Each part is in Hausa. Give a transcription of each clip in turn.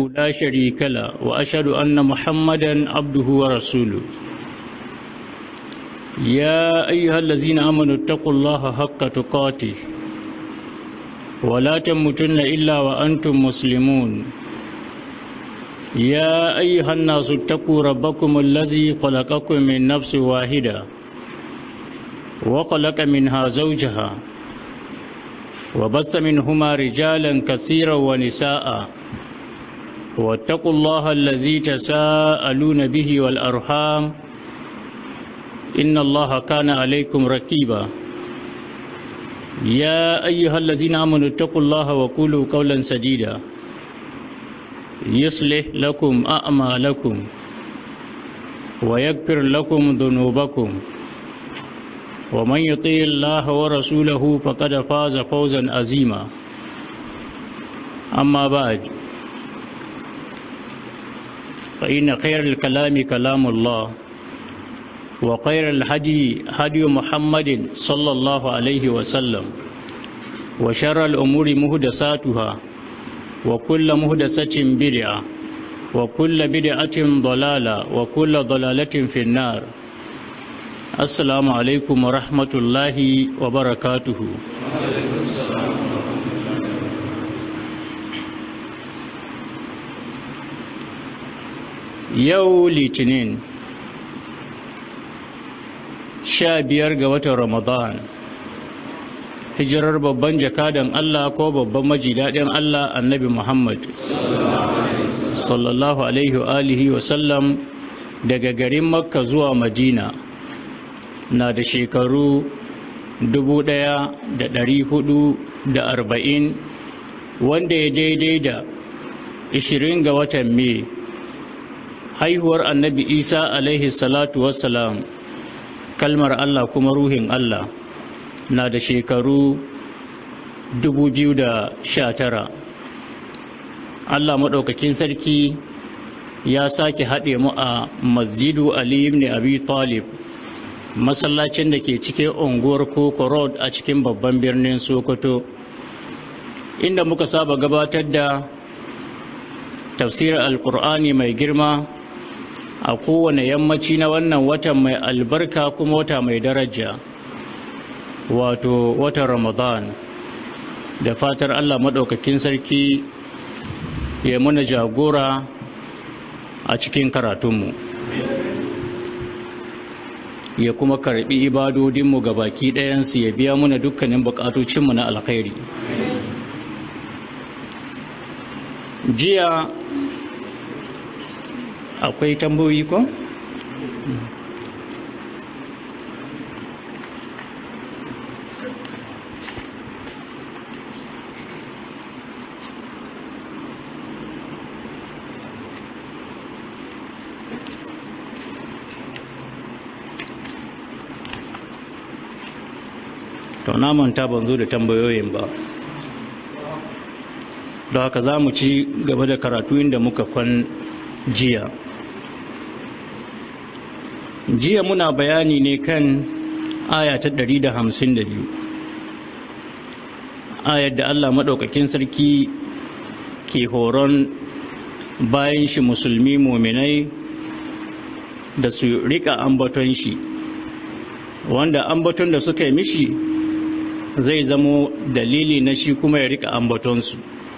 لا شريك له وأشهد أن محمدا عبده ورسوله يا أيها الذين آمنوا اتقوا الله حق تقاته ولا تموتن إلا وأنتم مسلمون يا أيها الناس اتقوا ربكم الذي خلقكم من نفس واحدة وخلق منها زوجها وبث منهما رجالا كثيرا ونساء واتقوا الله الذي تساءلون به والأرحام إن الله كان عليكم ركيبا يا أيها الذين آمنوا اتقوا الله وقولوا قولا سديدا يصلح لكم أعمالكم ويغفر لكم ذنوبكم ومن يطيع الله ورسوله فقد فاز فوزا عظيما أما بعد فإن خير الكلام كلام الله وخير الهدي هدي محمد صلى الله عليه وسلم وشر الأمور مهدساتها وكل مهدسة بدعة وكل بدعة ضلالة وكل ضلالة في النار السلام عليكم ورحمة الله وبركاته yau litinin sha biyar ga watan ramadan hijirar babban jakadan Allah ko babban majidaɗin Allah annabi Muhammad sallallahu alaihi wa alihi wa sallam daga garin makka zuwa madina na da shekaru dubu ɗaya da ɗari hudu da arba'in wanda ya daidai da ishirin ga watan mai haihuwar annabi isa alaihi salatu wassalam kalmar allah kuma ruhin allah na da shekaru 2019 allah maɗaukakin sarki ya sake haɗe mu a masjidu ali ibn abi talib masallacin da ke cikin unguwar koko road a cikin babban birnin sokoto inda muka saba gabatar da tafsirar alkur'ani mai girma a kowane yammaci na wannan watan mai albarka kuma wata mai daraja wato watan ramadan da fatar allah maɗaukakin sarki ya muna jagora a cikin karatunmu ya kuma karɓi ibadodinmu ga baki ɗayansu ya biya muna dukkanin buƙatocinmu na alkhairi jiya akwai tambayoyi ko? to na manta ban zo da tambayoyin ba don haka za mu ci gaba da karatu inda muka kwan jiya jiya muna bayani ne kan aya ta 152 ayar da Allah maɗaukakin sarki ke horon bayan shi musulmi muminai da su rika ambaton shi wanda ambaton da suka yi mishi zai zamo dalili na shi kuma ya rika ambatonsu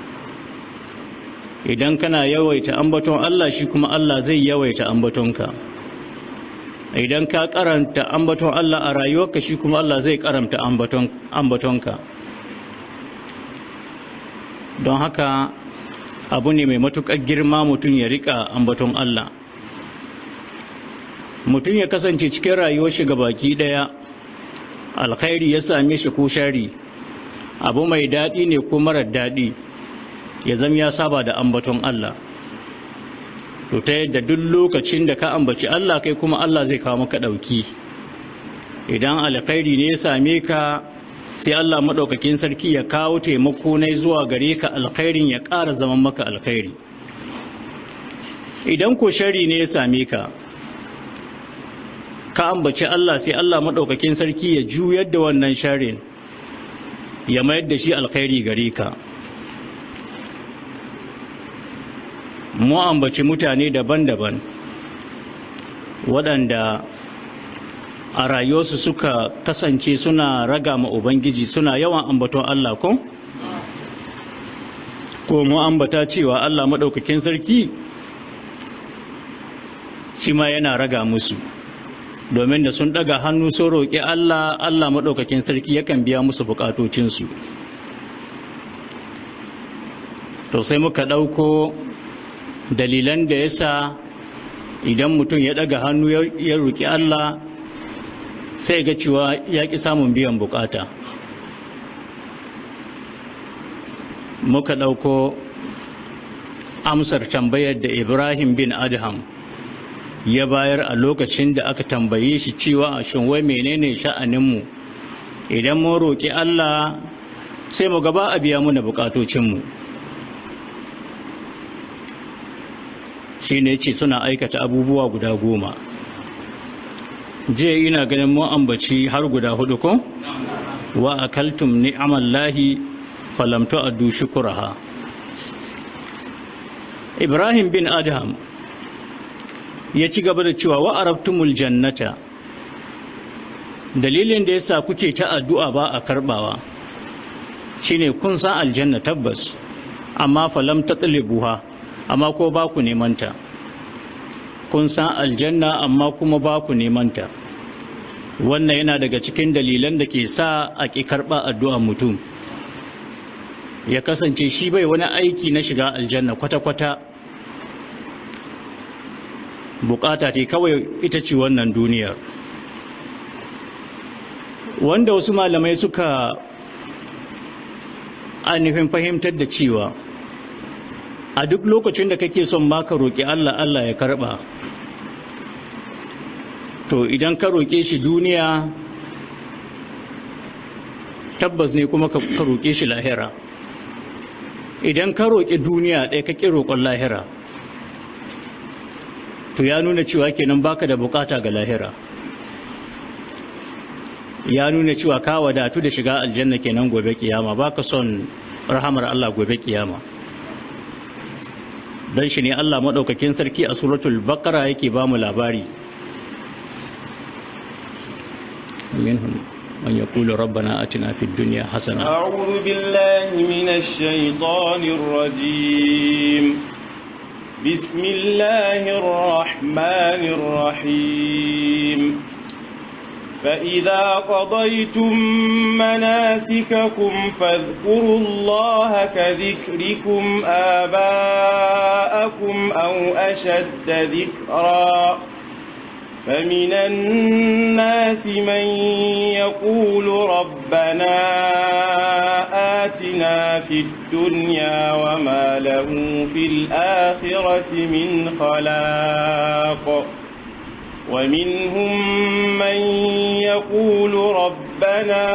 idan kana yawaita ambaton Allah shi kuma Allah zai yawaita ambatonka idan ka karanta ambaton Allah a rayuwarka shi kuma Allah zai karanta ambatonka don haka abu ne mai matuƙar girma mutum ya rika ambaton Allah mutum ya kasance cikin rayuwar shi baki ɗaya alkhairi ya same shi ko shari abu mai daɗi ne ko marar daɗi ya zama ya saba da ambaton Allah to ta yadda duk lokacin da ka ambaci Allah kai kuma Allah zai kawo maka ɗauki idan alkhairi ne ya same ka sai Allah maɗaukakin sarki ya kawo taimako na zuwa gare ka alkhairin ya ƙara zaman maka alkhairi idan ko shari ne ya same ka ka ambaci Allah sai Allah maɗaukakin sarki ya juyar da wannan sharin ya mayar da shi alkhairi gare ka mu ambaci mutane daban-daban waɗanda a rayuwarsu suka kasance suna raga ma Ubangiji suna yawan ambaton Allah ko? Ko mu ambata cewa Allah maɗaukakin sarki shi ma yana raga musu domin da sun ɗaga hannu sun roƙi Allah Allah maɗaukakin sarki yakan biya musu buƙatocinsu. To sai muka ɗauko dalilan da yasa idan mutum ya ɗaga hannu ya roƙi Allah sai ga cewa ya ƙi samun biyan bukata muka ɗauko amsar tambayar da ibrahim bin adham ya bayar a lokacin da aka tambaye shi cewa shin wai menene sha'aninmu idan mun roƙi allah sai mu gaba a biya muna bukatocinmu shi ne ce suna aikata abubuwa guda goma jiya ina ganin mun ambaci har guda hudu ko wa akaltum ni'amallahi falam tu'addu shukuraha Ibrahim bin Adham ya ci gaba da cewa wa arabtumul jannata dalilin da yasa kuke ta addu'a ba a karbawa shine kun san aljanna tabbas amma falam tatlibuha amma ko ba ku neman ta kun san aljanna amma kuma ba ku nemanta wannan yana daga cikin dalilan da ke sa a ƙi karɓa addu'ar mutum ya kasance shi bai wani aiki na shiga aljanna kwata-kwata bukata ce kawai ita ce wannan duniyar wanda wasu malamai suka ainihin fahimtar da cewa a duk lokacin da kake son ma ka roƙi Allah Allah ya karɓa to idan ka roƙe shi duniya tabbas ne kuma ka roƙe shi lahira idan ka roƙi duniya ɗaya ka ƙi roƙon lahira to ya nuna cewa kenan baka da bukata ga lahira ya nuna cewa ka wadatu da shiga aljanna kenan gobe kiyama baka son rahamar Allah gobe kiyama don shi ne Allah maɗaukakin sarki a suratul bakara yake ba mu labari minhum man yaqulu rabbana atina fid dunya hasana a'udhu billahi minash shaitanir rajim bismillahir rahmanir rahim فإذا قضيتم مناسككم فاذكروا الله كذكركم آباءكم أو أشد ذكرا فمن الناس من يقول ربنا آتنا في الدنيا وما له في الآخرة من خلاق ومنهم من يقول ربنا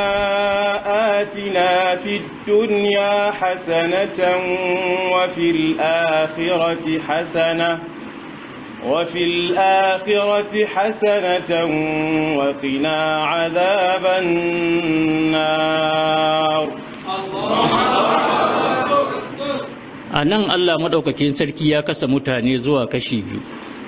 آتنا في الدنيا حسنة وفي الآخرة حسنة وفي الآخرة حسنة وقنا عذاب النار a nan Allah maɗaukakin sarki ya kasa mutane zuwa kashi biyu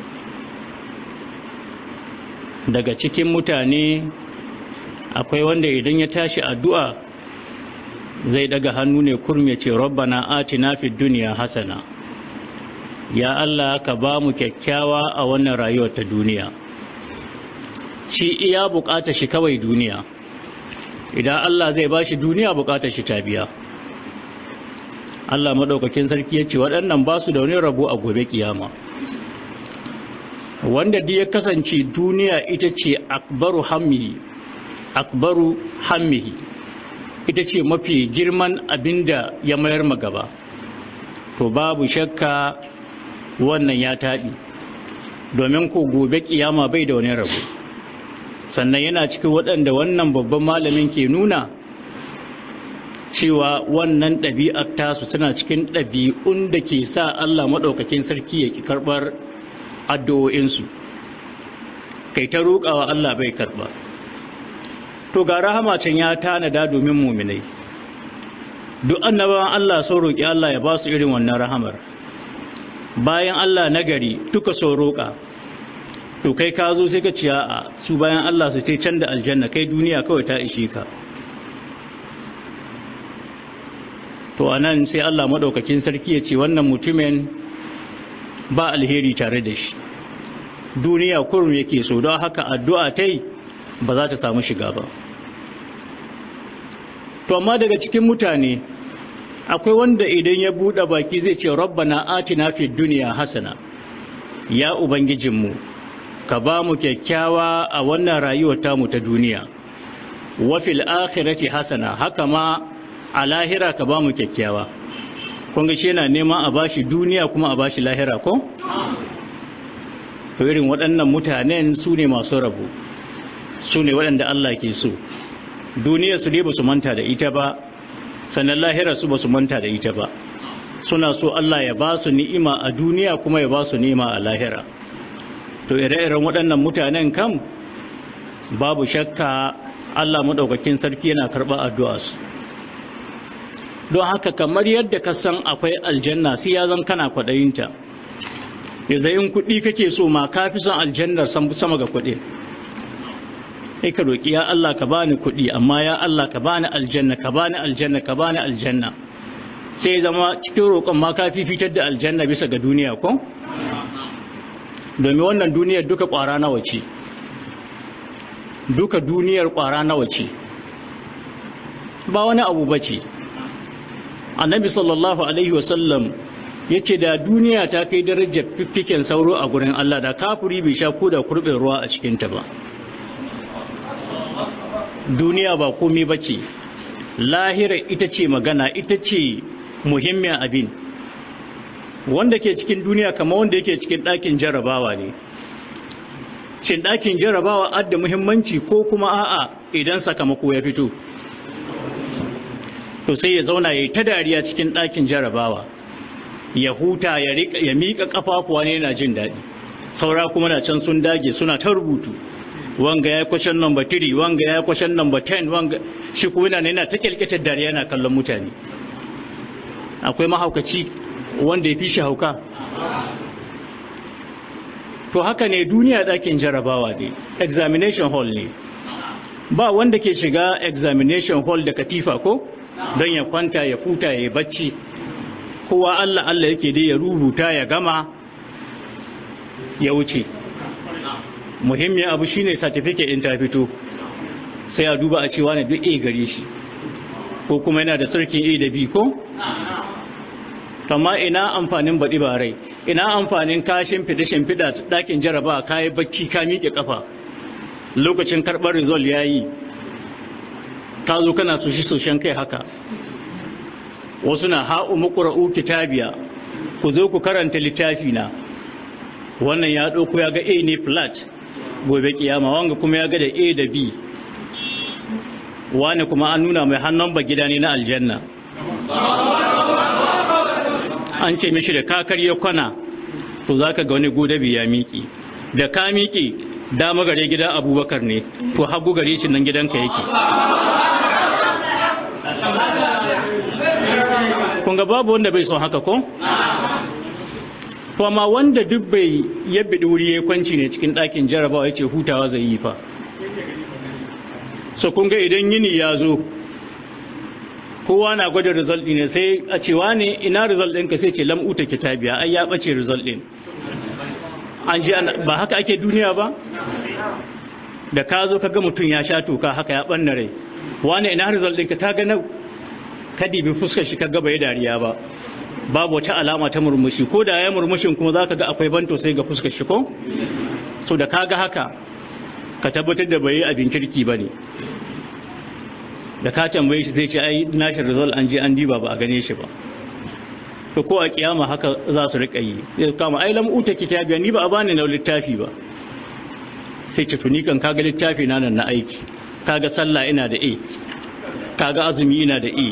daga cikin mutane akwai wanda idan ya tashi addu'a zai daga hannu ne kurme ce rabbana atina fid duniya hasana ya Allah ka ba mu kyakkyawa a wannan rayuwar ta duniya shi iya bukatar shi kawai duniya idan Allah zai ba shi duniya bukatar shi ta biya Allah maɗaukakin sarki ya ce waɗannan ba su da wani rabo a gobe kiyama wanda duk ya kasance duniya ita ce akbaru hammihi akbaru hammihi ita ce mafi girman abinda ya mayar magaba to babu shakka wannan ya taɗi domin ko gobe kiyama bai da wani rabo sannan yana cikin waɗanda wannan babban malamin ke nuna cewa wannan ɗabi'ar tasu tana cikin ɗabi'un da ke sa Allah maɗaukakin sarki ya ki karɓar addu'o'insu kai ta roƙawa Allah bai karɓa to ga rahama can ya tanada domin muminai duk annabawan Allah sun roƙi Allah ya ba su irin wannan rahamar bayan Allah nagari duka so roƙa to kai ka zo sai ka ciya a su bayan Allah su ce can da aljanna kai duniya kawai ta ishe ka to anan sai Allah maɗaukakin sarki ya ce wannan mutumin ba alheri tare da shi duniya kurum yake so don haka addu'a ta yi ba za ta samu shiga ba to amma daga cikin mutane akwai wanda idan ya buɗe baki zai ce rabbana atina fid duniya hasana ya ubangijinmu ka ba mu kyakkyawa a wannan rayuwar tamu ta duniya wa fil akhirati hasana haka ma a lahira ka ba mu kyakkyawa kun ga shi yana neman a bashi duniya kuma a bashi lahira ko to irin waɗannan mutanen su ne masu rabu su ne waɗanda Allah ke so duniya su dai ba su manta da ita ba sannan lahira su ba su manta da ita ba suna so Allah ya ba su ni'ima a duniya kuma ya ba su ni'ima a lahira to ire-iren waɗannan mutanen kam babu shakka Allah maɗaukakin sarki yana karɓar addu'a su don haka kamar yadda ka san akwai aljanna sai ya zan kana kwaɗayinta ya zai in kuɗi kake so ma ka fi son aljannar sama ga kuɗi sai ka roƙi ya Allah ka bani kuɗi amma ya Allah ka bani aljanna ka bani aljanna ka bani aljanna sai zama cikin roƙon ma ka fitar da aljanna bisa ga duniya ko domin wannan duniyar duka ƙwara nawa ce duka duniyar ƙwara nawa ce ba wani abu ba ce annabi sallallahu alaihi wasallam ya ce da duniya ta kai darajar fiffiken sauro a gurin Allah da kafuri bai sha ko da kurɓin ruwa a cikinta ba duniya ba komai ba ce lahira ita ce magana ita ce muhimmin abin wanda ke cikin duniya kama wanda yake cikin ɗakin jarabawa ne shin ɗakin jarabawa adda muhimmanci ko kuma a'a idan sakamako ya fito to sai ya zauna ya yi ta dariya cikin ɗakin jarabawa ya huta ya miƙa ƙafafuwa ne yana jin daɗi saura kuma na can sun dage suna ta rubutu wanga ya kwashen number 3 wanga ya kwashen number 10 wanga shi kuma yana yana ta kyalkyatar dariya yana kallon mutane akwai mahaukaci wanda ya fi shi hauka to haka ne duniya ɗakin jarabawa ne examination hall ne ba wanda ke shiga examination hall da katifa ko don ya kwanta ya futa ya bacci kowa Allah Allah yake dai ya rubuta ya gama ya wuce muhimmin abu shine certificate in ta fito sai a duba a cewa ne duk A gare shi ko kuma yana da sarkin A da B ko amma ina amfanin baɗi ba rai ina amfanin ka shimfiɗa shimfiɗa ɗakin jaraba ka yi bacci ka miƙe ƙafa lokacin karɓar result ya yi ka zo kana soshi soshen kai haka wasu na ha'u maƙura'u kitabiya ku zo ku karanta littafi na wannan ya ɗauko ya ga a ne flat gobe kiyama wanga kuma ya ga da a da b wani kuma an nuna mai hannun ba gida ne na aljanna an ce mishi da kakar ya kwana to za ka ga wani godabi ya miƙi da ka miƙi dama gare gidan abubakar ne to hagu gare shi nan gidanka yake kun ga babu wanda bai son haka ko? to amma wanda duk bai yabbe wuri ya kwanci ne cikin ɗakin jarabawa ya ce hutawa zai yi fa so kun ga idan yini ya zo kowa na gwada result ne sai a cewa ne ina result ɗinka sai ce lam'uta kitabiya ai ya ɓace result ɗin an ji ba haka ake duniya ba da ka zo ka ga mutum ya sha toka haka ya ɓanna rai wane ina result ɗinka ta ga nau ka dibi fuskar shi ka ga bai dariya ba babu wata alama ta murmushi ko da ya murmushin kuma za ka ga akwai banto sai ga fuskar shi ko so da ka ga haka ka tabbatar da bai yi abin kirki ba ne da ka tambaye shi zai ce ai nashi result an je an diba ba a gane shi ba to ko a kiyama haka za su rika yi zai kama ai lam uta kitabiya ni ba a bani na littafi ba sai ce tuni kan kaga littafi na nan na aiki kaga sallah ina da a kaga azumi ina da a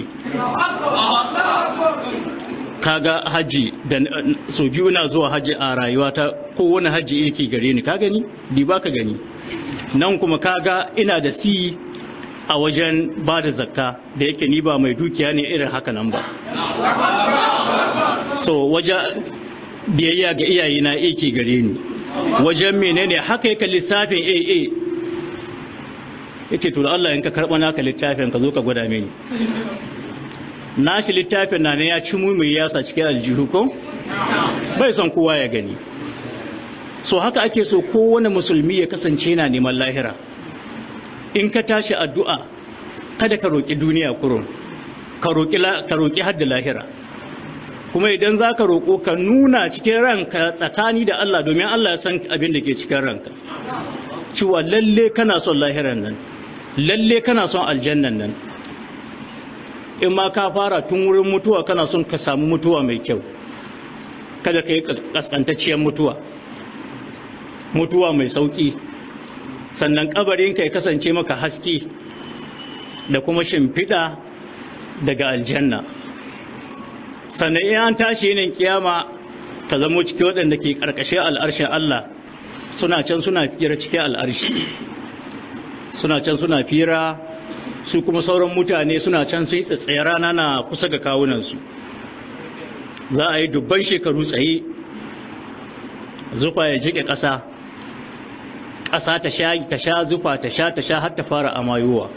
kaga haji da so biyu ina zuwa haji a rayuwata ko wani haji yake gare ni ka gani di ba ka gani nan kuma kaga ina da si a wajen ba da zakka da yake ni ba mai dukiya ne irin haka nan ba so waje biyayya ga iyayena yake gare ni wajen menene haka yake lissafin AA yace to Allah in ka karba naka littafin ka zo ka gwada mini nashi littafin na ne ya ci mu mai yasa cikin aljihu ko bai son kowa ya gani so haka ake so kowane musulmi ya kasance na neman lahira in ka tashi addu'a kada ka roƙi duniya kurun ka roƙi hadda lahira kuma idan za ka roƙo ka nuna cikin ranka tsakani da Allah domin Allah ya san abin da ke cikin ranka cewa lalle kana son lahiran nan lalle kana son aljannan nan in ma ka fara tun wurin mutuwa kana son ka samu mutuwa mai kyau kada ka yi kaskantacciyar mutuwa mutuwa mai sauƙi sannan ƙabarinka ya kasance maka haske da kuma shimfiɗa daga aljanna sannan in an tashi yinin kiyama ka zamo cikin waɗanda ke ƙarƙashin al'arshin Allah suna can suna fira cikin al'arshi suna can suna fira su kuma sauran mutane suna can sun tsaye rana na kusa ga kawunansu za a yi dubban shekaru tsaye zufa ya jike ƙasa ƙasa ta sha ta sha zufa ta sha ta sha har ta fara amayowa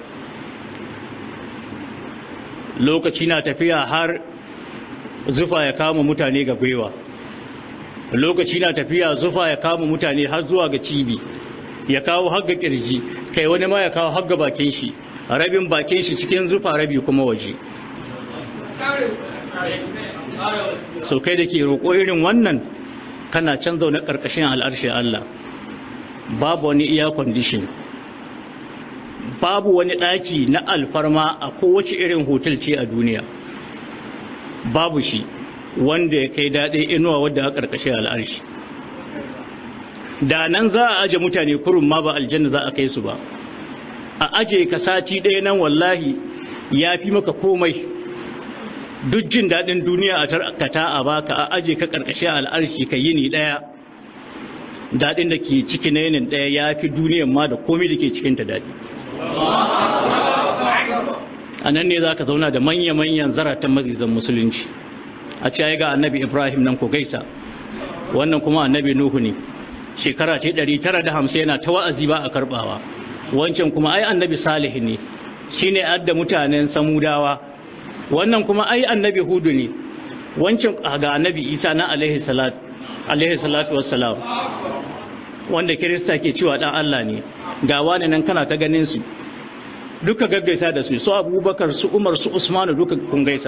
lokaci na tafiya har zufa ya kama mutane ga gwiwa lokaci na tafiya zufa ya kama mutane har zuwa ga cibi ya kawo har ga kirji kai wani ma ya kawo har ga bakin shi rabin bakin shi cikin zufa rabi kuma waje so kai da ke roƙo irin wannan kana can zaune ƙarƙashin al'arshe Allah babu wani iya condition babu wani ɗaki na alfarma a kowace irin hotel ce a duniya babu shi wanda ya kai daɗe inuwa wadda a ƙarƙashin al'arshi da nan za a aje mutane kurun ma ba aljanna za a kai su ba a aje ka sati ɗaya nan wallahi ya fi maka komai duk jin daɗin duniya a tarkata a baka a aje ka ƙarƙashin al'arshi ka yini ɗaya daɗin da ke ciki na yinin ɗaya ya fi duniyan ma da komai da ke cikinta daɗi a nan ne za ka zauna da manya-manyan zaratan mazizan musulunci a ce ga annabi ibrahim nan ko gaisa wannan kuma annabi nuhu ne shekara ta ɗari tara da hamsin yana ta wa'azi ba a karɓawa wancan kuma ai annabi salih ne shine adda mutanen samudawa wannan kuma ai annabi hudu ne wancan ga annabi isa na alaihi salatu wassalam wanda kirista ke cewa dan Allah ne ga wani nan kana ta ganin su duka gaggaisa da su su abubakar su umar su usmanu duka kun gaisa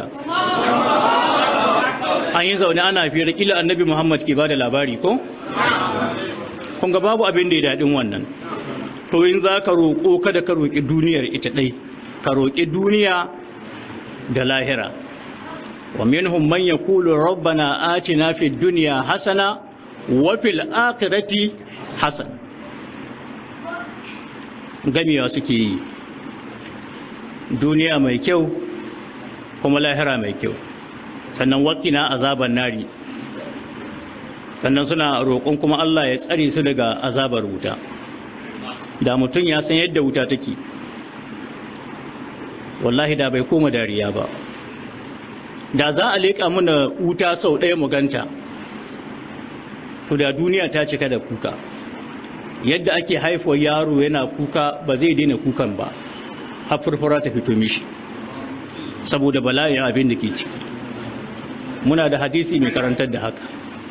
an yi zaune ana fiye da kila annabi muhammad ke bada labari ko kun ga babu abin da ya daɗin wannan to in za ka roƙo kada ka roƙi duniyar ita ɗai ka roƙi duniya da lahira wa minhum man yaqulu rabbana atina fid dunya hasana wa fil akhirati hasan gamewa suke yi duniya mai kyau kuma lahira mai kyau sannan wakina azaban nari sannan suna roƙon kuma Allah ya tsare su daga azabar wuta da mutum ya san yadda wuta take wallahi da bai koma dariya ba da za a leƙa mana wuta sau ɗaya mu ganta to da duniya ta cika da kuka yadda ake haifuwar yaro yana kuka ba zai daina kukan ba har furfura ta fito mishi saboda bala'in abin da ke ciki muna da hadisi mai karantar da haka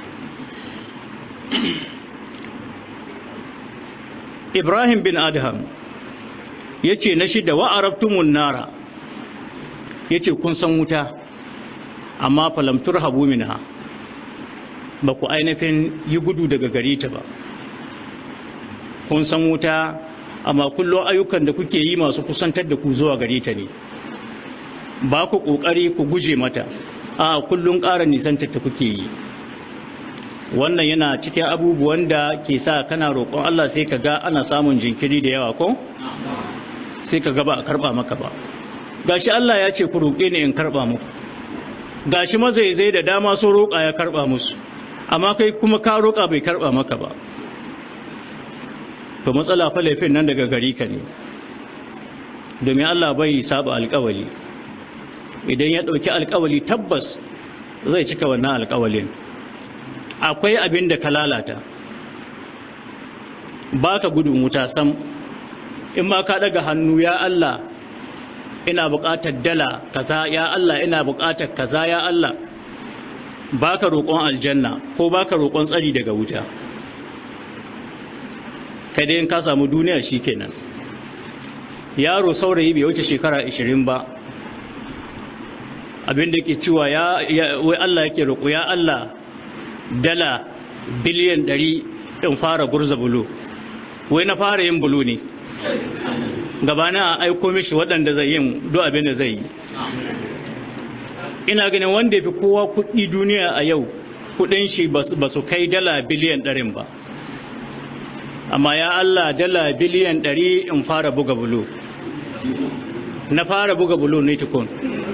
ibrahim bin adham ya ce na shida wa'arabtumun nara ya ce kun san wuta amma falamtur habu minha ba ku ainihin yi gudu daga gari ta ba kun san wuta amma kullum ayyukan da kuke yi masu kusantar da ku zuwa gari ta ne ba ku ƙoƙari ku guje mata a kullum ƙara nisantar ta kuke yi wannan yana cikin abubuwan da ke sa kana roƙon Allah sai ka ga ana samun jinkiri da yawa ko sai ka ga ba a karɓa maka ba gashi Allah ya ce ku roƙe ni in karɓa muku gashi mazaizai da dama sun roƙa ya karɓa musu amma kai kuma ka roƙa bai karɓa maka ba to matsala fa laifin nan daga gari ka ne domin Allah bai saba alƙawali idan ya ɗauki alƙawali tabbas zai cika wannan alƙawalin akwai abin da ka lalata ba ka gudun wuta sam in ma ka daga hannu ya Allah ina buƙatar dala kaza ya Allah ina buƙatar kaza ya Allah ba ka roƙon aljanna ko ba ka roƙon tsari daga wuta kai dai in ka samu duniya shi kenan yaro saurayi bai wuce shekara 20 ba abin da ke cewa ya wai Allah yake roƙo ya Allah dala biliyan 100 in fara gurza bulo wai na fara yin bulo ne gabana a aiko mishi waɗanda zai yin duk abin da zai yi ina ganin wanda fi kowa kuɗi duniya a yau kuɗin shi ba su kai dala biliyan ɗarin ba amma ya Allah dala biliyan ɗari in fara buga bulo na fara buga bulo ne tukun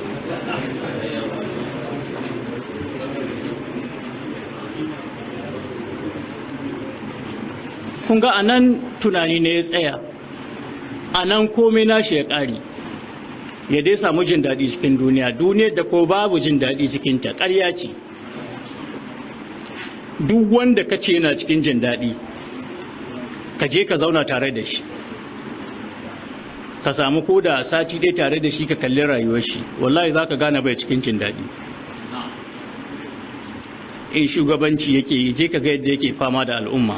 kun ga anan tunani ne ya tsaya anan komai nashi ya ƙari ya dai samu jin daɗi cikin duniya duniyar da ko babu jin daɗi cikinta ƙarya ce duk wanda ka ce yana cikin jin daɗi ka je ka zauna tare da shi ka samu ko da sati ɗaya tare da shi ka kalli rayuwar shi wallahi za ka gane bai cikin jin daɗi in shugabanci yake yi je ka ga yadda yake fama da al'umma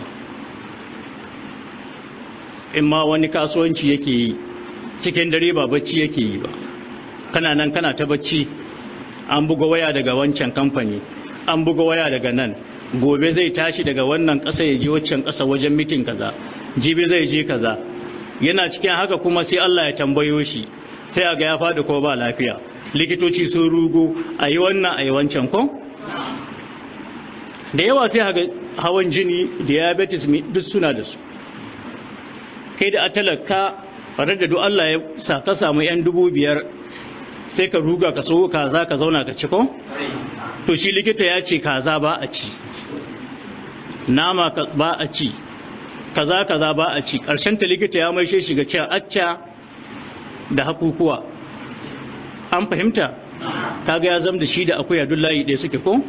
in ma wani kasuwanci yake yi cikin dare ba bacci yake yi ba kana nan kana ta bacci an buga waya daga wancan kamfani an buga waya daga nan gobe zai tashi daga wannan ƙasa ya je waccan ƙasa wajen mitin kaza jibi zai je kaza yana cikin haka kuma sai Allah ya tambayo shi sai a ga ya faɗi ko ba lafiya likitoci sun rugo a yi wannan a yi wancan ko da yawa sai haka hawan jini diabetes duk suna da su kai da atalaka farar da duk Allah ya sa ka samu yan dubu biyar sai ka ruga ka so kaza ka zauna ka ci ko to shi likita ya ce kaza ba a ci nama ba a ci kaza kaza ba a ci ƙarshen ta likita ya maishe shi ga cewa acca da hakukuwa an fahimta kaga ya zama da shi da akuya duk layi ɗaya suke ko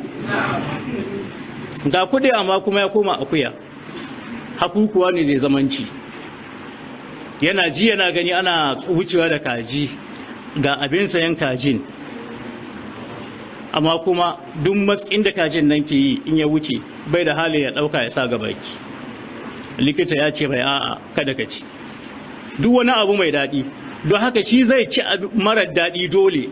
ga kuɗi amma kuma ya koma akuya hakukuwa ne zai zamanci yana ji yana gani ana wucewa da kaji ga abin sayan kajin amma kuma duk matsayin da kajin nan ke yi in ya wuce bai da hali ya ɗauka ya sa gabaki likita ya ce bai a'a kada ka ci duk wani abu mai daɗi don haka shi zai ci marar daɗi dole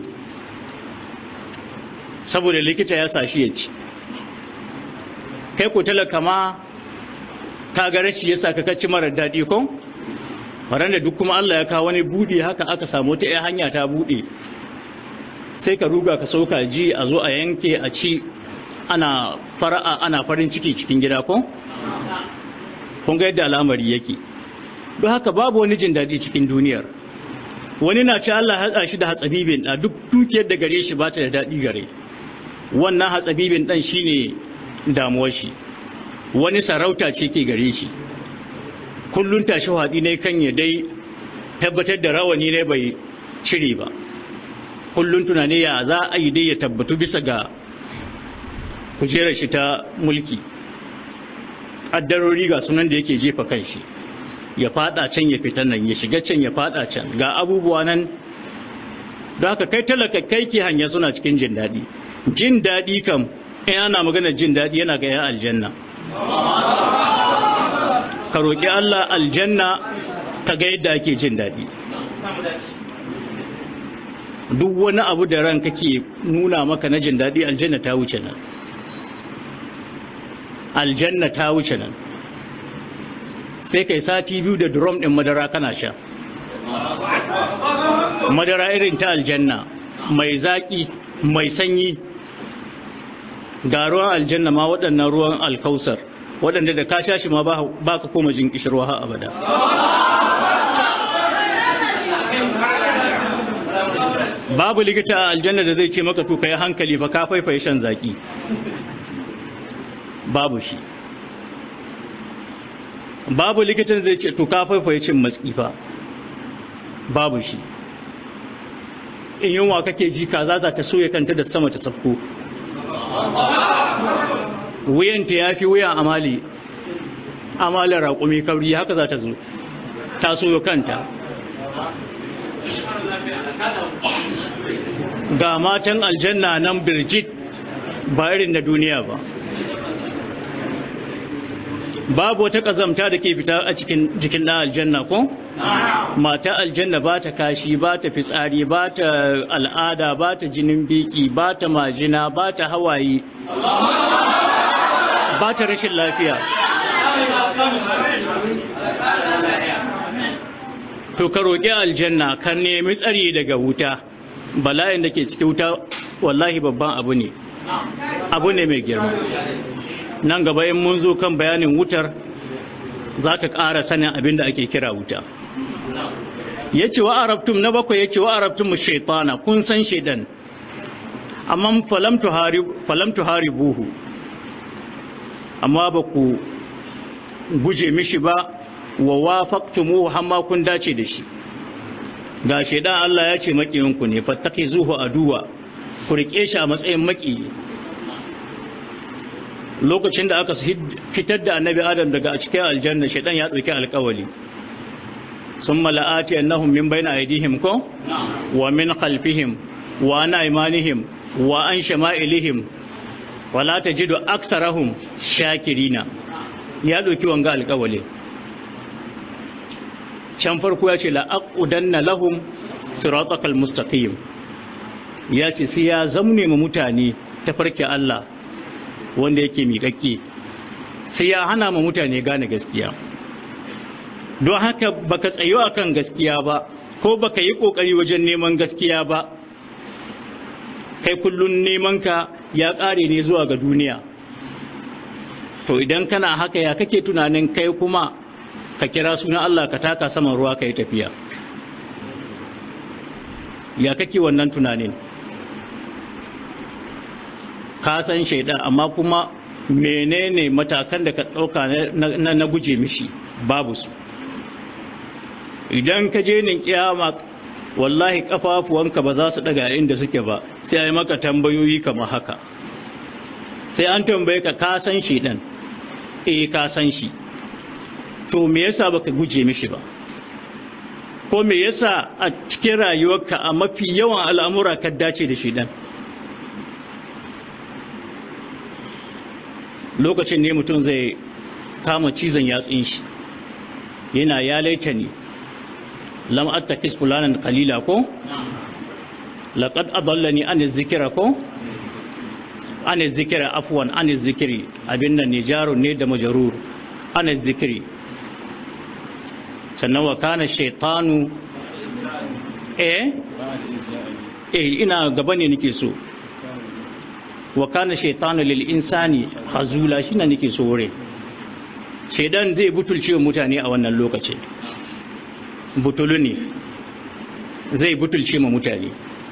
saboda likita ya sa shi ya ci kai ko talaka ma ka ga rashi ya sa ka ci marar daɗi ko da duk kuma Allah ya kawo wani buɗe haka aka samu ta hanya ta buɗe sai ka ruga ka sauka ji a zo a yanke a ci ana fara'a ana farin ciki cikin gida ko kun ga yadda al'amari yake don haka babu wani jin daɗi cikin duniyar wani na ci Allah hatsa shi da hatsabibin da duk dukiyar da gare shi ba ta da daɗi gare wannan hatsabibin ɗan shine damuwar shi wani sarauta ce ke gare shi kullun tashi haɗi ne kan ya dai tabbatar da rawani ne bai cire ba kullun tunani ya za a yi dai ya tabbatu bisa ga kujerar shi ta mulki ƙaddarori ga sunan da yake jefa kan shi ya fada can ya fita nan ya shiga can ya fada can ga abubuwa nan don haka kai talaka kai ke hanya suna cikin jin daɗi jin daɗi kam in ana magana jin daɗi yana ga ya aljanna ka roƙi Allah aljanna ka ga yadda ake jin daɗi duk wani abu da ran kake nuna maka na jin daɗi aljanna ta wuce nan aljanna ta wuce nan sai kai sati biyu da drum ɗin madara kana sha madara irin ta aljanna mai zaƙi mai sanyi ga ruwan aljanna ma waɗannan ruwan alkausar waɗanda da ka sha shi ma ba ka koma jin ƙishirwa har abada babu likita a aljanna da zai ce maka to kai hankali fa ka faifaye shan zaki babu shi babu likita da zai ce to ka faifaye cin matsi fa babu shi in yunwa kake ji kaza za ta soya kanta da sama ta safko wuyanta ya fi wuyan amali amalin raƙumi kabri haka za ta zo ta soyo kanta ga matan aljanna nan birjit ba irin na duniya ba babu wata ƙazamta da ke fita a cikin jikin ɗan aljanna ko? mata aljanna ba ta kashi ba ta fitsari ba ta al'ada ba ta jinin biki ba ta majina ba ta hawaye ba ta rashin lafiya to ka roƙi aljanna ka nemi tsari daga wuta bala'in da ke cikin wuta wallahi babban abu ne abu ne mai girma nan gaba in mun zo kan bayanin wutar za ka ƙara sanin abin da ake kira wuta ya ce wa arabtum na bakwai ya ce wa arabtum shaitana kun san shaidan amma falam tuhari buhu amma ba ku guje mishi ba wa wafaqtumu hamma kun dace da shi ga shaidan Allah ya ce makiyinku ne fattaki zuhu aduwa ku rike shi a matsayin makiyi lokacin da aka fitar da annabi adam daga cikin aljanna shaidan ya ɗauki alkawali sun mala'ati annahum min bayna aydihim ko wa min khalfihim wa an aymanihim wa an shama'ilihim wala tajidu aksarahum shakirina ya ɗauki wanga alkawali can farko ya ce la'aqudanna lahum siratakal mustaqim ya ce sai ya zamne mu mutane ta farke Allah wanda yake miƙaƙƙe sai ya hana ma mutane gane gaskiya don haka baka tsayo akan gaskiya ba ko baka yi ƙoƙari wajen neman gaskiya ba kai kullun neman ka ya ƙare ne zuwa ga duniya to idan kana haka ya kake tunanin kai kuma ka kira sunan Allah ka taka saman ruwa ka yi tafiya ya kake wannan tunanin ka san shaidan amma kuma menene matakan da ka ɗauka na, guje mishi babu su idan ka je nin kiyama wallahi kafafuwanka ba za su daga inda suke ba sai a yi maka tambayoyi kamar haka sai an tambaye ka ka san shaidan eh ka san shi to me yasa baka guje mishi ba ko me yasa a cikin rayuwarka a mafi yawan al'amura ka dace da shaidan lokacin ne mutum zai kama cizon yatsun shi yana ya laita ne lam attakis fulanan qalila ko laqad adallani an zikira ko an zikira afwan an zikiri abin nan ne jarun ne da majarur an zikiri sannan wa kana shaytanu eh eh ina gaba ne nake so wa kana shaitanu lil insani hazula shine nake so wure shaidan zai butulce mutane a wannan lokacin butulu ne zai butulce ma mutane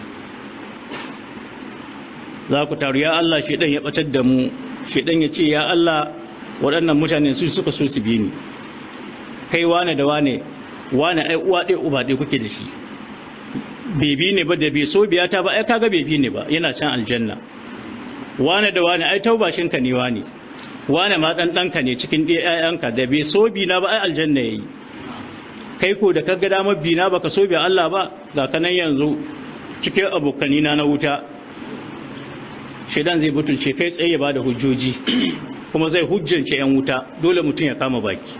za ku taru ya Allah shaidan ya batar da mu shaidan ya ce ya Allah waɗannan mutane su suka so su bi ni kai wane da wane wane ai uwa ɗaya uba ɗaya kuke da shi bebi ne ba da bai so biya ta ba ai kaga bebi ne ba yana can aljanna wane da wane ai taubashinka ne wane wane ma dan danka ne cikin ɗayanka da bai so bi na ba ai aljanna yayi kai ko da kaga damar bi na baka so bi Allah ba ga kanan yanzu cikin abokani na na wuta shedan zai butulce kai tsaye ba da hujjoji kuma zai hujjance yan wuta dole mutum ya kama baki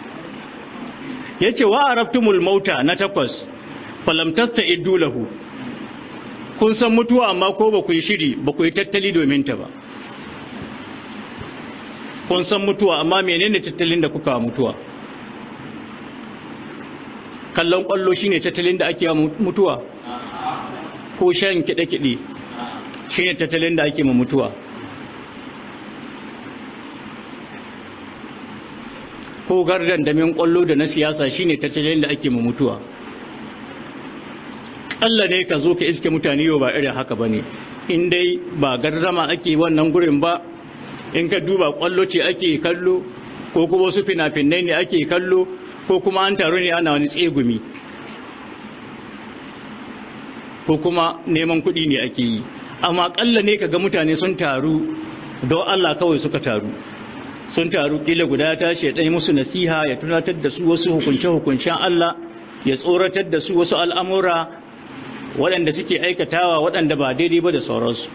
yace wa arabtumul mauta na takwas falam tasta'iddu lahu kun san mutuwa amma ko ba ku yi shiri ba ku yi tattali domin ta ba kun san mutuwa amma menene tattalin da kuka mutuwa kallon kwallo shine tattalin da ake mutuwa ko shan kiɗe-kiɗe shine tattalin da ake ma mutuwa ko gardan damin kwallo da na siyasa shine tattalin da ake ma mutuwa Allah ne ka zo ka iske mutane yau ba irin haka ba ne in dai ba gardama ake wannan gurin ba in ka duba kwallo ce ake kallo ko kuma wasu fina-finai ne ake kallo ko kuma an taru ne ana wani tsegumi ko kuma neman kuɗi ne ake yi amma ƙalla ne ka ga mutane sun taru don Allah kawai suka taru sun taru kila guda ta ce ɗaya musu nasiha ya tunatar da su wasu hukunce-hukuncen Allah ya tsoratar da su wasu al'amura waɗanda suke aikatawa waɗanda ba daidai ba da sauransu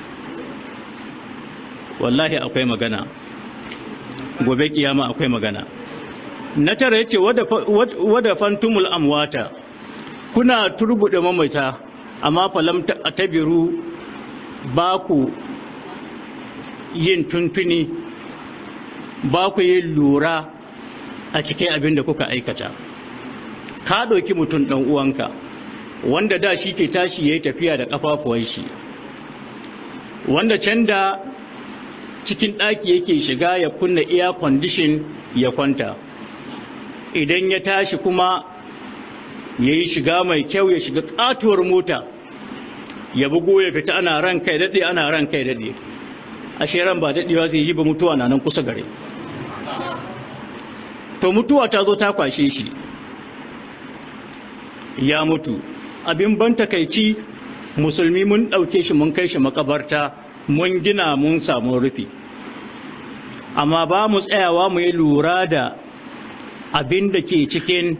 wallahi akwai magana gobe kiyama akwai magana na tara yace wada fantumul amwata kuna turbuɗe mamata amma falam tabiru ba ku yin tuntuni ba ku yin lura a cikin abin da kuka aikata ka ɗauki mutum ɗan uwanka wanda da shi ke tashi ya yi tafiya da ƙafafuwan shi wanda can da cikin ɗaki yake shiga ya kunna air condition ya kwanta idan ya tashi kuma ya yi shiga mai kyau ya shiga ƙatuwar mota ya bugo ya fita ana ran kai daɗe ana ran kai daɗe ashe ran ba daɗewa zai yi ba mutuwa na nan kusa gare to mutuwa ta zo ta kwashe shi ya mutu abin ban takaici musulmi mun ɗauke shi mun kai shi makabarta mun gina mun samu rufi amma ba mu tsayawa mu yi lura da abin da ke cikin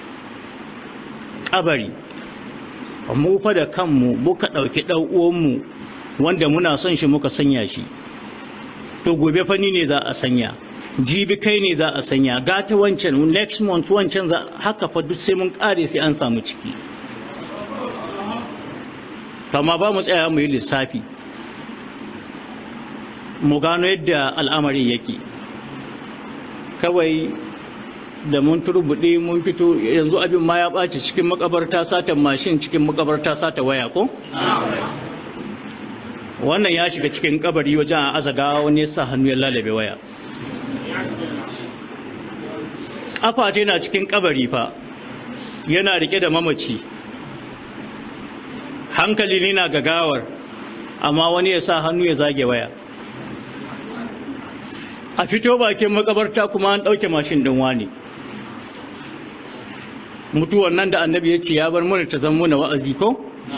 ƙabari mu fa da kanmu muka ɗauki ɗan'uwanmu wanda muna son shi muka sanya shi to gobe fani ne za a sanya jibi kai ne za a sanya gata wancan next month wancan za haka fa duk sai mun ƙare sai an samu ciki kama ba mu tsaya mu yi lissafi mu gano yadda al'amari yake kawai da mun turbuɗe mun fito yanzu abin ma ya ɓaci cikin makabarta satan mashin cikin makabarta sata waya ko? wannan ya shiga cikin kabari wajen a azaga wani ya sa hannu ya lalabe waya ƙafa na cikin kabari fa yana rike da mamaci hankali ne na gagawar amma wani ya sa hannu ya zage waya a fito bakin makabarta kuma an ɗauke mashin ɗin wani mutuwan nan da annabi ya ce ya bar mana ta zama na wa'azi ko?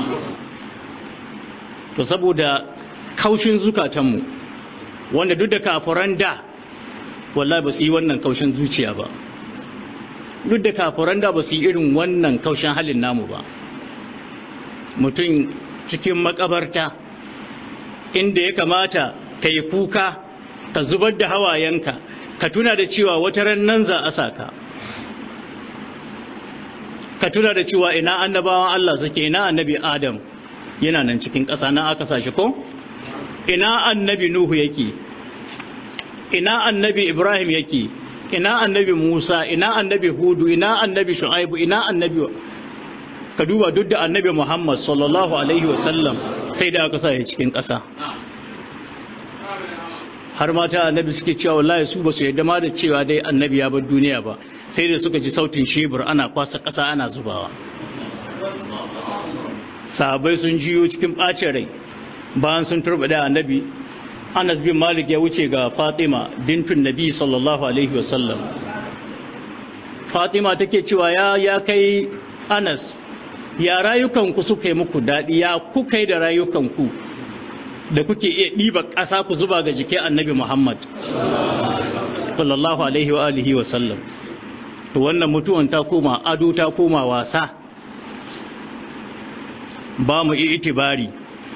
to saboda kaushin zukatanmu wanda duk da kafuran da wallahi ba su yi wannan kaushin zuciya ba duk da kafuran da ba su yi irin wannan kaushin halin namu ba mutum cikin makabarta inda ya kamata ka yi kuka ka zubar da hawayenka ka tuna da cewa wata ran nan za a saka ka tuna da cewa ina annabawan Allah suke ina annabi Adam yana nan cikin ƙasa na aka sashi ko ina annabi Nuhu yake ina annabi Ibrahim yake ina annabi Musa ina annabi Hudu ina annabi Shu'aibu ina annabi ka duba duk da annabi Muhammad sallallahu alaihi wasallam sai da aka sa cikin ƙasa har mata annabi suke cewa wallahi su ba su yadda ma da cewa dai annabi ya bar duniya ba sai da suka ji sautin shebur ana kwasa ƙasa ana zubawa sahabai sun jiyo cikin ɓacin rai bayan sun turbaɗe annabi anas bin malik ya wuce ga fatima bintun nabi sallallahu alaihi wasallam fatima take cewa ya ya kai anas ya rayukanku suka yi muku daɗi ya kuka yi da rayukanku da kuke iya ɗiba ƙasa ku zuba ga jikin annabi Muhammad sallallahu alaihi wa alihi wa sallam to wannan mutuwan ta koma ado ta koma wasa ba mu itibari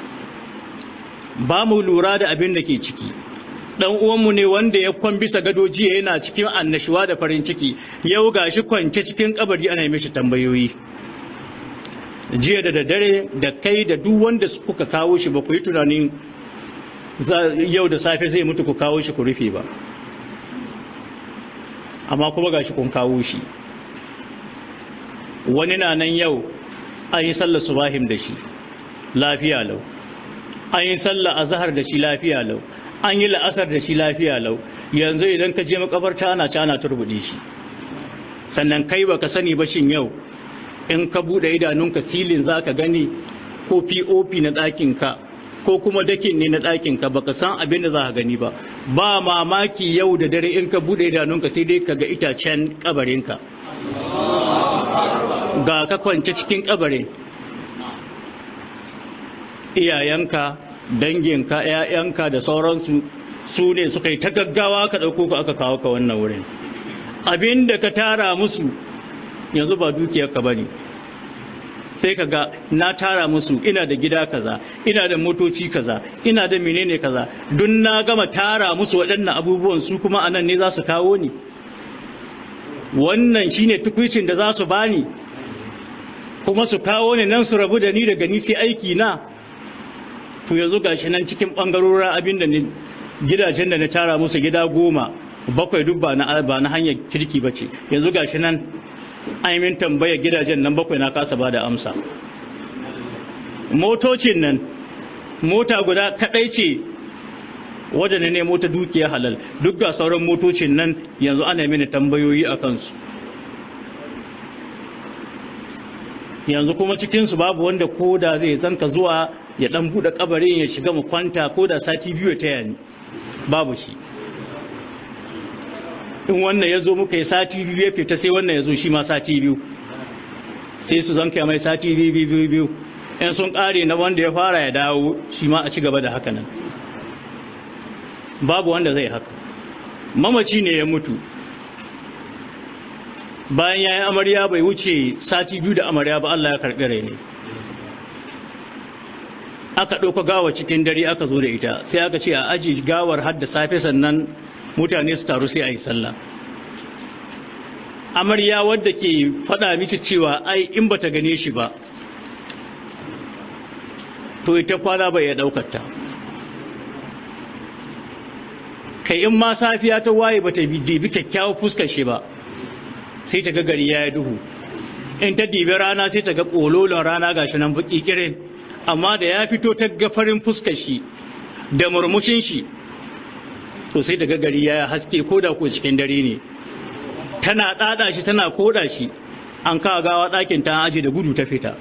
ba mu lura da abin da ke ciki dan uwanmu ne wanda ya kwan bisa gado jiya yana cikin annashuwa da farin ciki yau gashi kwance cikin kabari ana mishi tambayoyi jiya da daddare da kai da duk wanda kuka kawo shi ba ku yi tunanin yau da safe zai mutu ku kawo shi ku rufe ba amma kuma ga shi kun kawo shi wani na nan yau an yi sallar subahim da shi lafiya lau an yi sallar azahar da shi lafiya lau an yi la'asar da shi lafiya lau yanzu idan ka je makabarta ana ci ana turbuɗe shi sannan kai baka sani ba shin yau in ka buɗe idanunka silin za ka gani ko pop na ɗakinka ko kuma dakin ne na ɗakinka ba ka san abin da za ka gani ba ba mamaki yau da dare in ka buɗe idanunka sai dai ka ga itacen ƙabarinka ga ka kwance cikin ƙabarin iyayenka danginka ‘ya'yanka da sauransu su ne suka yi ta gaggawa ka ɗauko ka aka kawo ka wannan wurin abin da ka tara musu yanzu ba dukiyarka ba ne sai ka ga na tara musu ina da gida kaza ina da motoci kaza ina da menene kaza don na gama tara musu waɗannan abubuwan su kuma anan ne za su kawo ni wannan shine tukwicin da za su bani kuma su kawo ni nan su rabu da ni daga ni sai aiki na to yanzu gashi nan cikin bangarorin abin da ni gidajen da na tara musu gida goma bakwai duk ba na ba na hanyar kirki bace yanzu gashi nan an yi min tambaya gidajen nan bakwai na kasa ba da amsa motocin nan mota guda kadai ce wadda na nemo ta dukiya halal duk ga sauran motocin nan yanzu ana mini tambayoyi a kansu yanzu kuma cikinsu babu wanda ko da zai zanka zuwa ya dan buɗe kabarin ya shiga mu kwanta ko da sati biyu ya taya ni babu shi in wannan ya zo muka yi sati biyu ya fita sai wannan ya zo shi ma sati biyu sai su zanka mai sati biyu biyu biyu in sun ƙare na wanda ya fara ya dawo shi ma a ci gaba da haka nan babu wanda zai haka mamaci ne ya mutu bayan ya yi amarya bai wuce sati biyu da amarya ba Allah ya karɓi rai ne aka ɗauka gawa cikin dare aka zo da ita sai aka ce a aji gawar har da safe sannan mutane su taru sai a yi sallah amarya wadda ke faɗa misi cewa ai in bata gane shi ba to ita kwana bai ya ɗaukar ta kai in ma safiya ta waye bata dibi kyakkyawar fuskar shi ba sai ta ga gari ya yi duhu in ta dibi rana sai ta ga ƙololon rana gashi nan baki kirin amma da ya fito ta ga farin fuskar shi da murmushin shi to sai ta ga gari ya haske ko da ko cikin dare ne tana ɗaɗa shi tana koda shi an kawo gawa ɗakin ta aji da gudu ta fita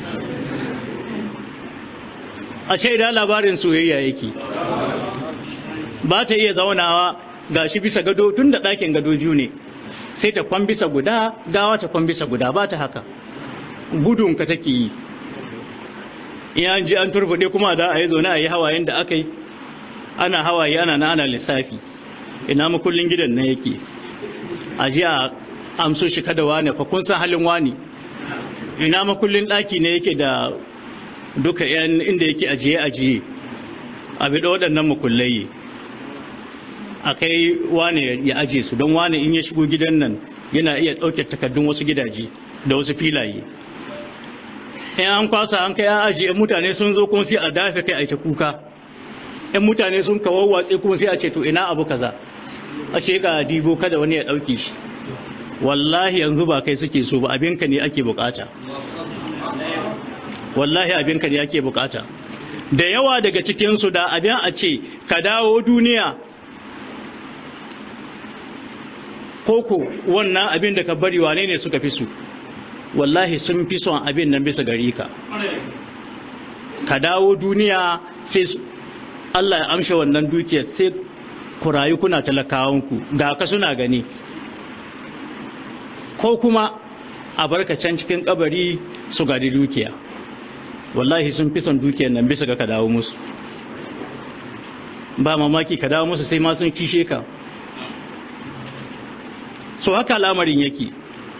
a shaida labarin soyayya yake ba ta iya zaunawa ga shi bisa gado tun da ɗakin gado biyu ne sai ta kwan bisa guda gawa ta kwan bisa guda ba ta haka gudunka take yi in ji an turbuɗe kuma da a yi zaune a yi hawayen da aka yi ana hawaye ana na ana lissafi ina makullin gidan na yake a ji a amso shi kada wane fa kun san halin wani ina makullin ɗaki ne yake da duka yan inda yake ajiye ajiye a bi da waɗannan makullai a kai wane ya aje su don wane in ya shigo gidan nan yana iya ɗauke takardun wasu gidaje da wasu filaye in an kwasa an kai an ajiye mutane sun zo kuma sai a dafe kai a ta kuka in mutane sun kawo watsi kuma sai a ce to ina abu kaza a sheka dibo kada wani ya ɗauke shi wallahi yanzu ba kai suke so ba abinka ne ake bukata wallahi abinka ne ake bukata da yawa daga cikinsu da abin a ce ka dawo duniya koko wannan abin da ka bari wane ne suka fi su wallahi sun fi son abin nan bisa gari ka ka dawo duniya sai Allah ya amshe wannan dukiyar sai ku rayu kuna talakawanku ga ka suna gani ko kuma a barka can cikin kabari su gadi dukiya wallahi sun fi son dukiyar nan bisa ga ka dawo musu ba mamaki ka dawo musu sai ma sun kishe ka so haka lamarin yake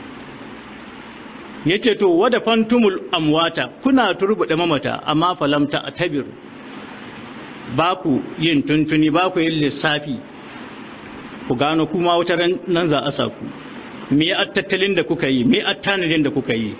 ya ce to wada fantumul amwata kuna turbuɗe mamata amma falamta a tabiru ba ku yin tuntuni ba ku yin lissafi ku gano kuma wata nan za a sa ku me a tattalin da kuka yi me a tanadin da kuka yi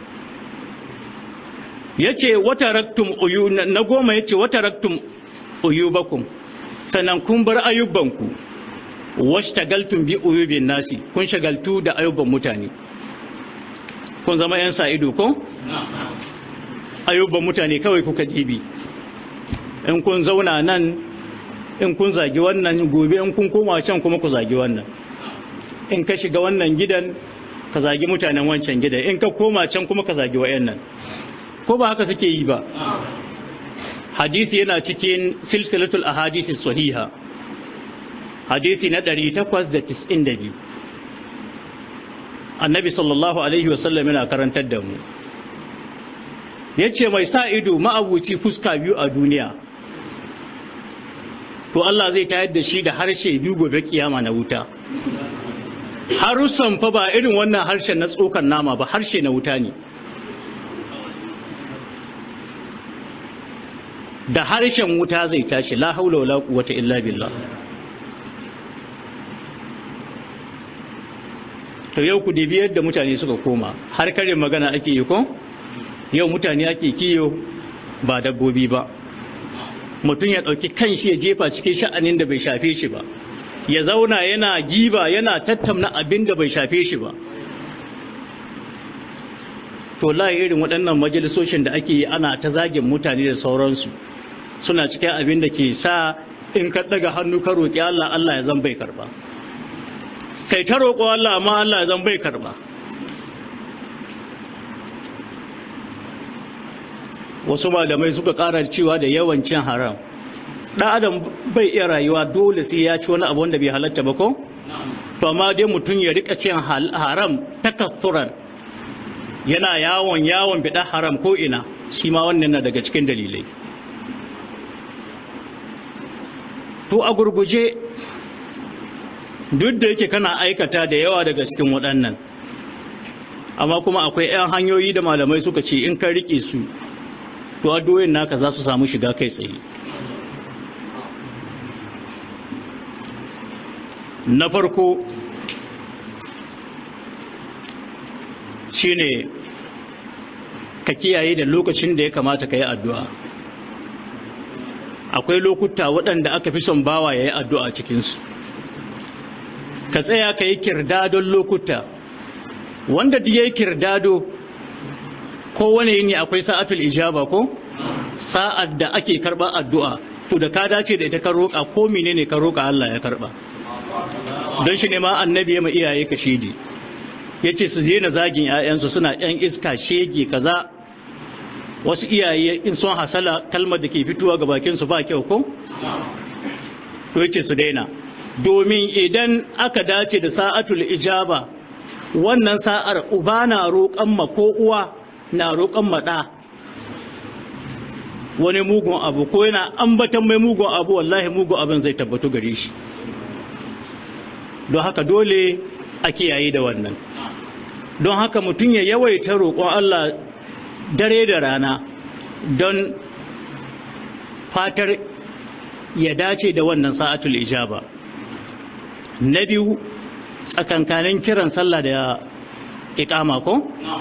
ya ce wata raktum uyu na goma ya ce wata raktum uyubakum sannan kun bar ayyubanku washtagaltum bi uyubin nasi kun shagaltu da ayyuban mutane kun zama yan sa ido ko ayyuban mutane kawai kuka dibi in kun zauna nan in kun zagi wannan gobe in kun koma can kuma ku zagi wannan in ka shiga wannan gidan ka zagi mutanen wancan gidan in ka koma can kuma ka zagi wayannan ko ba haka suke yi ba hadisi yana cikin silsilatul ahadisi sahiha hadisi na 892 annabi sallallahu alaihi wasallam yana karantar da mu ya ce mai sa ido ma'abuci fuska biyu a duniya to Allah zai tayar da shi da harshe biyu gobe kiyama na wuta harussan fa ba irin wannan harshen na tsokan nama ba harshe na wuta ne da harshen wuta zai tashi la haula wala quwwata illa billah to yau ku dibi yadda mutane suka koma har kare magana ake yi ko yau mutane ake kiyo ba dabbobi ba mutum ya ɗauki kanshi ya jefa cikin sha'anin da bai shafe shi ba ya zauna yana giba yana tattamna abin da bai shafe shi ba to la irin waɗannan majalisoshin da ake yi ana ta zagin mutane da sauransu suna cikin abin da ke sa in ka ɗaga hannu ka roƙi Allah Allah ya zan bai karba kai ta roƙo Allah amma Allah ya zan bai karba wasu malamai suka ƙara cewa da yawan cin haram ɗan adam bai iya rayuwa dole sai ya ci wani abu wanda bai halatta ba ko to amma dai mutum ya rika cin haram takathuran yana yawon yawon biɗa haram ko ina shi ma wannan na daga cikin dalilai to a gurguje duk da yake kana aikata da yawa daga cikin waɗannan amma kuma akwai 'yan hanyoyi da malamai suka ce in ka riƙe su to addu'o'in naka za su samu shiga kai tsaye na farko shine ka kiyaye da lokacin da ya kamata ka yi addu'a akwai lokuta waɗanda aka fi son bawa ya yi addu'a cikinsu ka tsaya ka yi kirdadon lokuta wanda da ya yi kirdado kowane yini akwai sa'atul ijaba ko sa'ad da ake karɓar addu'a to da ka dace da ita ka roƙa ko menene ka roƙa Allah ya karɓa don shi ne ma annabi ya ma iyaye ka shidi ya ce su na zagin 'ya'yansu suna 'yan iska shege kaza wasu iyaye in sun hasala kalmar da ke fitowa ga bakinsu ba kyau ko to ya ce su daina domin idan aka dace da sa'atul ijaba wannan sa'ar uba na roƙon ma ko uwa na roƙon ma ɗa wani mugun abu ko yana ambatan mai mugun abu wallahi mugun abin zai tabbatu gare shi don haka dole a kiyaye da wannan don haka mutum ya yawaita roƙon Allah dare da rana don fatar ya dace da wannan sa'atul ijaba na biyu tsakankanin kiran sallah da iƙama ko?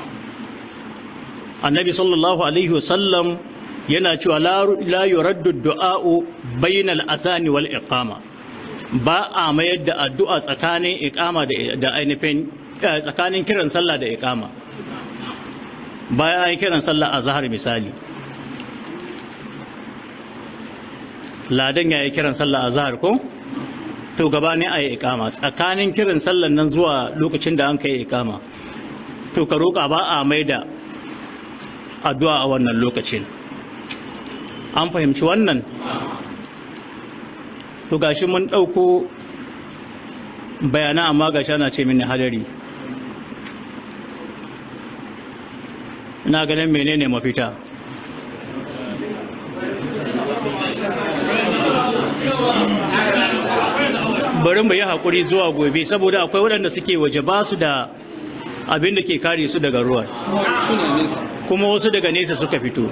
annabi sallallahu alaihi wasallam yana cewa la yuraddu du'a'u bainal asani wal iqama ba a mayar da addu'a tsakanin iqama da ainihin tsakanin kiran sallah da iqama bayan an kiran sallah a zahar misali ladan ya yi kiran sallah a zahar ko to gabanin a yi iqama tsakanin kiran sallan nan zuwa lokacin da an kai iqama to ka roƙa ba a mai da addu'a a wannan lokacin an fahimci wannan to gashi mun ɗauko bayana amma gashi ana ce mini hadari ina ganin menene mafita bari mu yi haƙuri zuwa gobe saboda akwai waɗanda suke waje ba su da abin da ke kare su daga ruwan kuma wasu daga nesa suka fito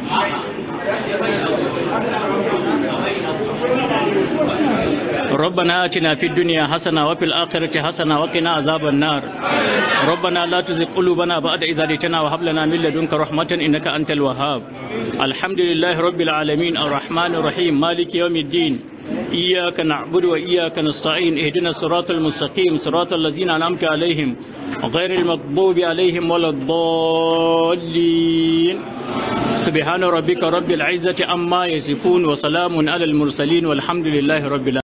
ربنا آتنا في الدنيا حسنة وفي الآخرة حسنة وقنا عذاب النار ربنا لا تزغ قلوبنا بعد إذ هديتنا وهب لنا من لدنك رحمة إنك أنت الوهاب الحمد لله رب العالمين الرحمن الرحيم مالك يوم الدين إياك نعبد وإياك نستعين اهدنا الصراط المستقيم صراط الذين أنعمت عليهم غير المغضوب عليهم ولا الضالين سبحان ربك رب العزة عما يصفون وسلام على المرسلين والحمد لله رب العالمين